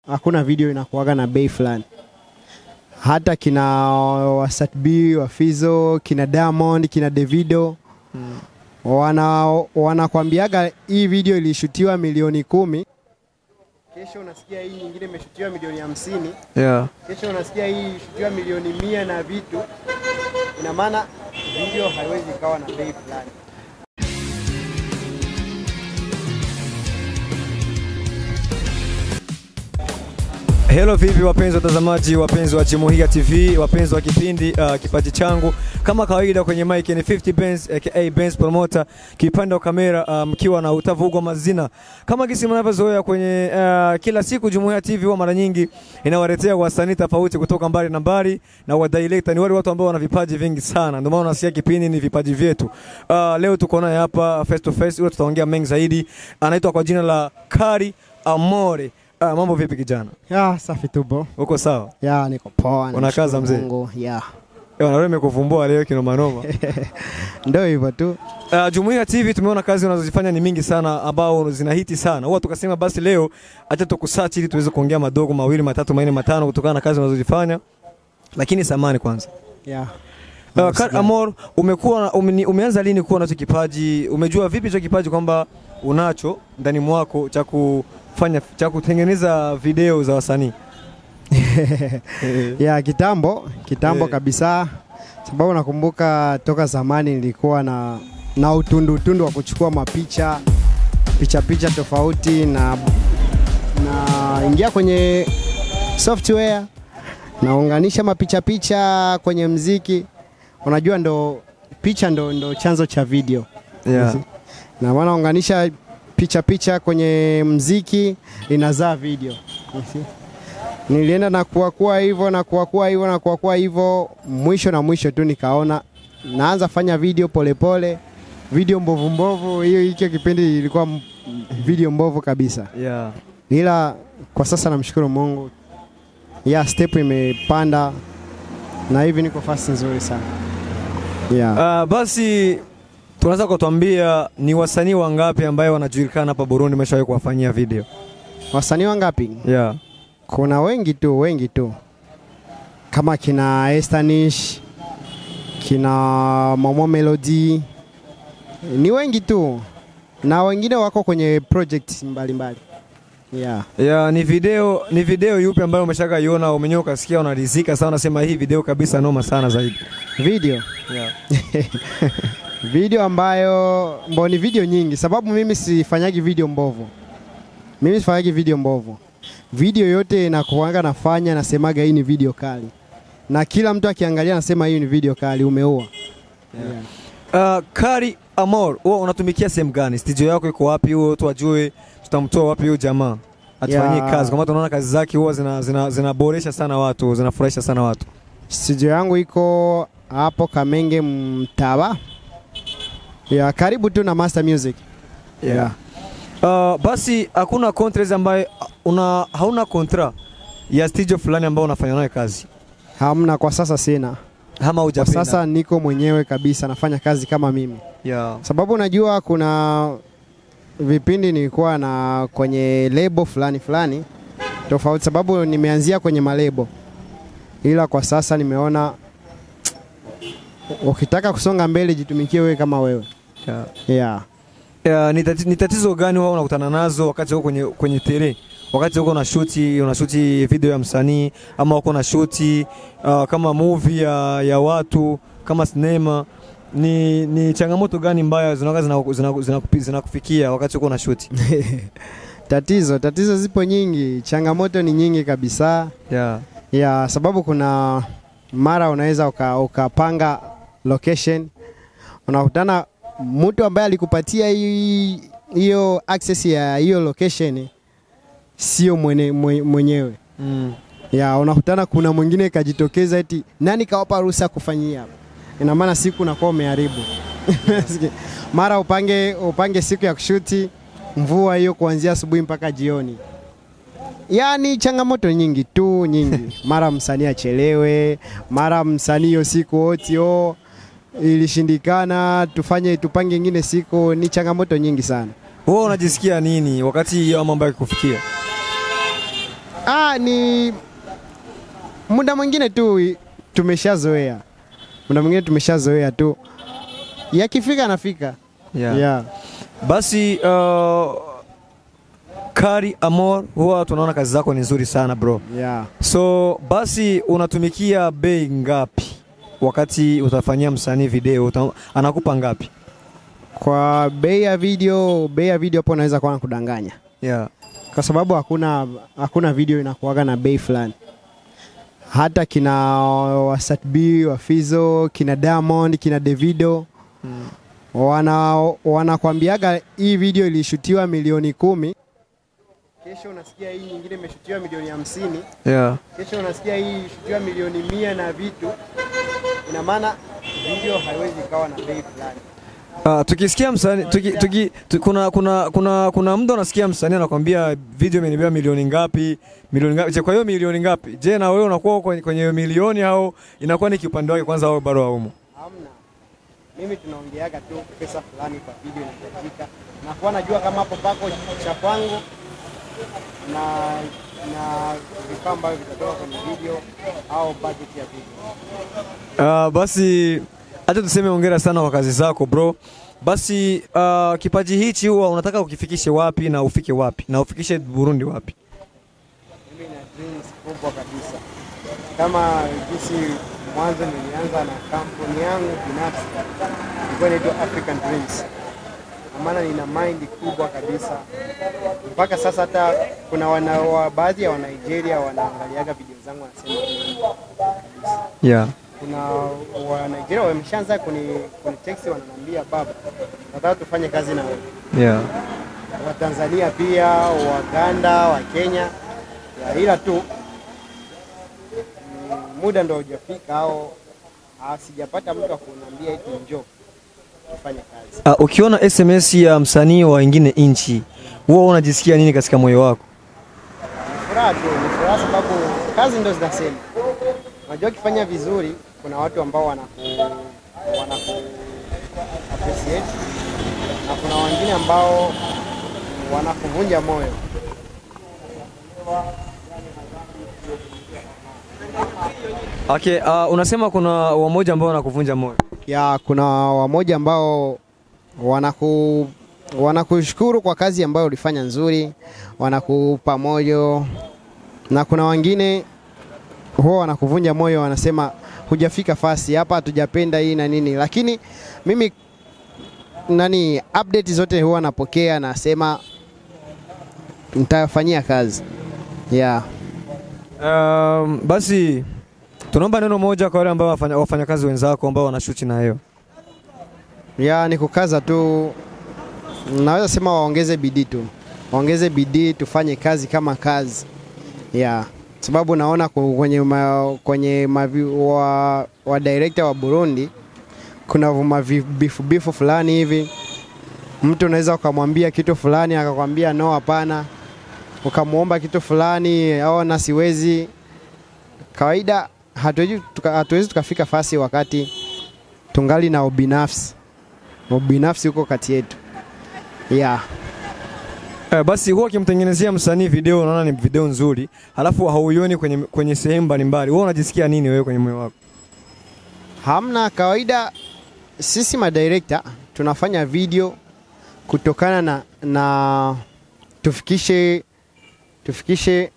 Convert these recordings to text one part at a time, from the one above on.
hakuna video inakuwaga na bei fulani. Hata kina Wasat B, Wafizo, kina Diamond, kina Davido wana wanakwambiaga hii video ilishutiwa milioni kumi, kesho unasikia hii nyingine imeshutiwa milioni hamsini, Yeah. kesho unasikia hii ilishutiwa milioni mia na vitu. Ina maana video haiwezi ikawa na bei fulani. Hello vipi wapenzi watazamaji, wapenzi wa Chimuhiga TV, wapenzi wa kipindi uh, kipaji changu. Kama kawaida kwenye mic ni 50 Benz aka Benz Promoter, kipande wa kamera uh, mkiwa na utavugwa mazina. Kama gisi mnavyozoea kwenye uh, kila siku Jumuiya TV huwa mara nyingi inawaletea wasanii tofauti kutoka mbali na mbali na wadirector ni wale watu ambao wana vipaji vingi sana. Ndio maana unasikia kipindi ni vipaji vyetu. Uh, leo tuko naye hapa face to face, leo tutaongea mengi zaidi. Anaitwa kwa jina la Kari Amore. Uh, mambo vipi kijana? Ya, safi tu bro. Uko sawa? Ya, niko poa. Unakaza namshukuru mzee? Mungu. Ya. Ewa, na wewe nimekuvumbua leo kinoma noma. Ndio hivyo tu. Uh, Jumuiya TV tumeona kazi unazozifanya ni mingi sana ambao zinahiti sana. Huwa tukasema basi leo acha tukusearch ili tuweze kuongea madogo mawili matatu manne matano kutokana na kazi unazozifanya. Lakini samani kwanza. Ya. Uh, Kar Amor, umekuwa ume, umeanza lini kuwa nacho kipaji? Umejua vipi hicho kipaji kwamba unacho ndani mwako cha kufanya cha kutengeneza video za wasanii? ya kitambo kitambo Eh. kabisa, sababu nakumbuka toka zamani nilikuwa na na utundu utundu wa kuchukua mapicha picha picha tofauti na na ingia kwenye software naunganisha mapicha picha kwenye mziki. Unajua ndo picha ndo, ndo chanzo cha video Yeah. na maana unganisha picha picha kwenye mziki inazaa video. You see? Nilienda na kuakua hivyo na kuakua hivyo na kuakua hivyo, mwisho na mwisho tu nikaona naanza fanya video polepole pole, video mbovu mbovu. Hiyo hicho kipindi ilikuwa m- video mbovu kabisa, Yeah. ila kwa sasa namshukuru Mungu, ya step imepanda na hivi niko fasi nzuri sana yeah. Uh, basi tunaweza kutuambia ni wasanii wangapi ambayo wanajulikana hapa Burundi umeshawahi kuwafanyia video? Wasanii wangapi? Yeah. Kuna wengi tu, wengi tu kama kina Estanish, kina Momo Melody, ni wengi tu, na wengine wako kwenye project mbalimbali yeah. Yeah, ni video ni video yupi ambayo umeshaka iona umenyewe ukasikia unaridhika sana unasema hii video kabisa noma sana zaidi? Video Yeah. video ambayo mbo ni video nyingi, sababu mimi sifanyagi video mbovu, mimi sifanyagi video mbovu. Video yote inakuanga nafanya nasemaga hii ni video kali, na kila mtu akiangalia anasema hii ni video kali, umeua yeah. Uh, Kari Amor, wewe unatumikia sehemu gani? Studio yako iko wapi? Huo watu wajue tutamtoa wapi huyo jamaa atufanyie Yeah. kazi, kwa maana tunaona kazi zake huwa zinaboresha zina, zinaboresha sana watu, zinafurahisha sana watu. Studio yangu iko hapo Kamenge Mtaba, ya karibu tu na Master Music yeah. Uh, basi hakuna contract ambayo una hauna kontra ya studio fulani ambao unafanya nayo kazi Hamna kwa sasa, sina ama kwa hujapenda? sasa, niko mwenyewe kabisa, nafanya kazi kama mimi yeah. sababu najua kuna vipindi nilikuwa na kwenye lebo fulani fulani tofauti, sababu nimeanzia kwenye malebo, ila kwa sasa nimeona ukitaka kusonga mbele jitumikie wewe kama wewe Yeah. yeah. Yeah, ni tati- ni tatizo gani huwa unakutana nazo wakati uko kwenye, kwenye tere wakati uko na shuti unashuti video ya msanii ama uko na shuti uh, kama movie ya, ya watu kama sinema ni, ni changamoto gani mbaya zinakuwa zinakufikia zina, zina, zina zinakufikia wakati uko na shuti Tatizo tatizo zipo nyingi, changamoto ni nyingi kabisa yeah. ya sababu kuna mara unaweza uka- ukapanga location unakutana mtu ambaye alikupatia hii- hiyo access ya hiyo location sio mwene, mwe- mwenyewe mm. ya unakutana kuna mwingine kajitokeza eti nani kawapa ruhusa ya kufanyia hapa ina maana siku unakuwa umeharibu mara upange upange siku ya kushuti mvua hiyo kuanzia asubuhi mpaka jioni yaani changamoto nyingi tu nyingi mara msanii achelewe mara msanii hiyo siku oti o ilishindikana tufanye tupange ingine siku ni changamoto nyingi sana Wewe unajisikia nini wakati hiyo mambo yakikufikia Ah, ni muda mwingine tu i- tumeshazoea, muda mwingine tumeshazoea tu, yakifika anafika Yeah. yeah. Basi uh, Kari Amor, huwa tunaona kazi zako ni nzuri sana bro. Yeah. So basi unatumikia bei ngapi wakati utafanyia msanii video uta, anakupa ngapi? Kwa bei ya video, bei ya video hapo naweza kuwa nakudanganya Yeah. kwa sababu hakuna hakuna video inakuwaga na bei fulani. Hata kina Wasat B, Wafizo, kina Diamond, kina Davido Mm. wana wanakwambiaga hii video ilishutiwa milioni kumi, kesho unasikia hii nyingine imeshutiwa milioni hamsini, Yeah. kesho unasikia hii ilishutiwa milioni mia na vitu. Ina maana video haiwezi ikawa na bei fulani. Uh, tukisikia msanii tuki, tuki, tu, kuna kuna kuna kuna mtu anasikia msanii anakwambia video imenibeba milioni ngapi milioni ngapi. Je, kwa hiyo milioni ngapi? Je, na wewe unakuwa kwenye kwenye hiyo milioni au inakuwa ni kiupande wake kwanza au bado haumo? Hamna. Mimi tunaongeaga tu pesa fulani kwa video inahitajika, na kuwa najua kama hapo pako cha kwangu na na vifaa ambavyo vitatoka kwenye video au budget ya video. Uh, basi acha tuseme hongera sana kwa kazi zako bro. Basi uh, kipaji hichi huwa unataka ukifikishe wapi na ufike wapi na ufikishe Burundi wapi? Mimi na dreams kubwa kabisa, kama jinsi mwanzo nilianza na kampuni yangu binafsi ilikuwa inaitwa African Dreams, kwa maana nina mind kubwa kabisa. Mpaka sasa hata kuna wana, wa, baadhi ya Wanigeria wanaangaliaga video zangu wanasema Yeah. kuna wa Nigeria wameshaanza kuni, kuni text wananiambia baba, nataka tufanye kazi na wewe. Yeah. Wa Tanzania pia, Waganda, wa Kenya, ya ila tu mm, muda ndo hujafika au ah, sijapata mtu wa kuniambia eti njoo tufanye kazi. Uh, ukiona SMS ya msanii wa wengine nchi huwa unajisikia nini katika moyo wako? Furaha tu, ni furaha sababu kazi ndo zinasema. Unajua ukifanya vizuri, kuna watu ambao wanaku wanaku appreciate na kuna wengine ambao wanakuvunja moyo. Okay, uh, unasema kuna wamoja ambao wanakuvunja moyo. ya kuna wamoja ambao wanaku wanakushukuru kwa kazi ambayo ulifanya nzuri, wanakupa moyo, na kuna wengine huwa wanakuvunja moyo, wanasema hujafika fasi hapa, hatujapenda hii na nini, lakini mimi nani update zote huwa napokea, nasema nitafanyia kazi yeah. Um, basi tunaomba neno moja kwa wale ambao wafanya, wafanyakazi wenzako ambao wanashuti na hiyo. ya ni kukaza tu, naweza sema waongeze bidii tu, waongeze bidii, tufanye kazi kama kazi ya sababu naona ku- kwenye ma, kwenye mavi, wa, wa director wa Burundi kuna mavi- bifu bifu fulani hivi, mtu unaweza ukamwambia kitu fulani akakwambia no, hapana, ukamwomba kitu fulani au na siwezi. Kawaida hatuwezi tuka, hatuwezi tukafika fasi wakati tungali na ubinafsi ubinafsi huko kati yetu yeah. Eh, basi huwa ukimtengenezea msanii video unaona ni video nzuri, halafu hauioni kwenye, kwenye sehemu mbalimbali, wewe unajisikia nini wewe kwenye moyo wako? Hamna kawaida, sisi madirekta tunafanya video kutokana na, na tufikishe tufikishe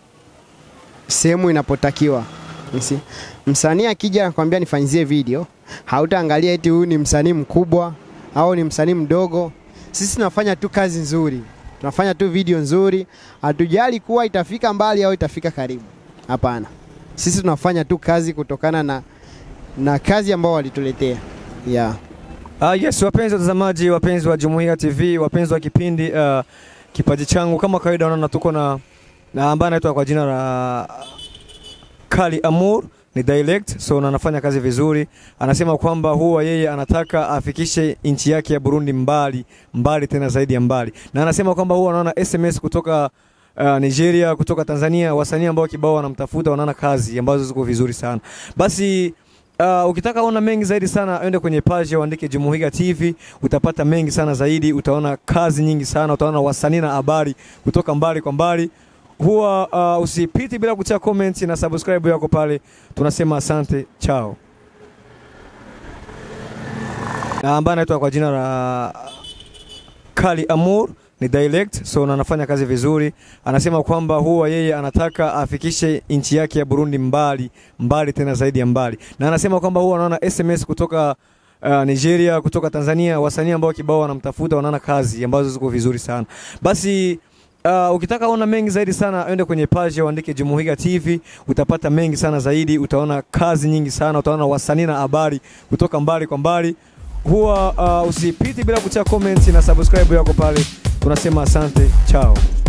sehemu inapotakiwa. Msi- Msanii akija anakwambia nifanyizie video, hautaangalia eti huyu ni msanii mkubwa au ni msanii mdogo. Sisi tunafanya tu kazi nzuri, tunafanya tu video nzuri, hatujali kuwa itafika mbali au itafika karibu. Hapana, sisi tunafanya tu kazi kutokana na na kazi ambao walituletea yeah. Ah, yes, wapenzi watazamaji, wapenzi wa Jumuiya TV, wapenzi wa kipindi uh, kipaji changu, kama kawaida, unaona tuko na na ambaye anaitwa kwa jina la Kali Amour ni dialect, so na anafanya kazi vizuri. Anasema kwamba huwa yeye anataka afikishe nchi yake ya Burundi mbali mbali, tena zaidi ya mbali, na anasema kwamba huwa anaona SMS kutoka uh, Nigeria, kutoka Tanzania, wasanii ambao kibao wanamtafuta, wanaona kazi ambazo ziko vizuri sana. Basi Uh, ukitaka ona mengi zaidi sana ende kwenye page uandike Jumuiya TV, utapata mengi sana zaidi, utaona kazi nyingi sana, utaona wasanii na habari kutoka mbali kwa mbali. huwa uh, usipiti bila kutia comment na subscribe yako pale. Tunasema asante, chao. Na ambaye anaitwa kwa jina la Kali Amour ni dialect so na anafanya kazi vizuri. Anasema kwamba huwa yeye anataka afikishe nchi yake ya Burundi mbali mbali, tena zaidi ya mbali, na anasema kwamba huwa anaona SMS kutoka uh, Nigeria, kutoka Tanzania, wasanii ambao kibao wanamtafuta, wanaona kazi ambazo ziko vizuri sana. Basi Uh, ukitaka ona mengi zaidi sana ende kwenye page uandike Jumuiya TV, utapata mengi sana zaidi, utaona kazi nyingi sana, utaona wasanii na habari kutoka mbali kwa mbali. Huwa uh, usipiti bila kutia comment na subscribe yako pale. Tunasema asante, chao.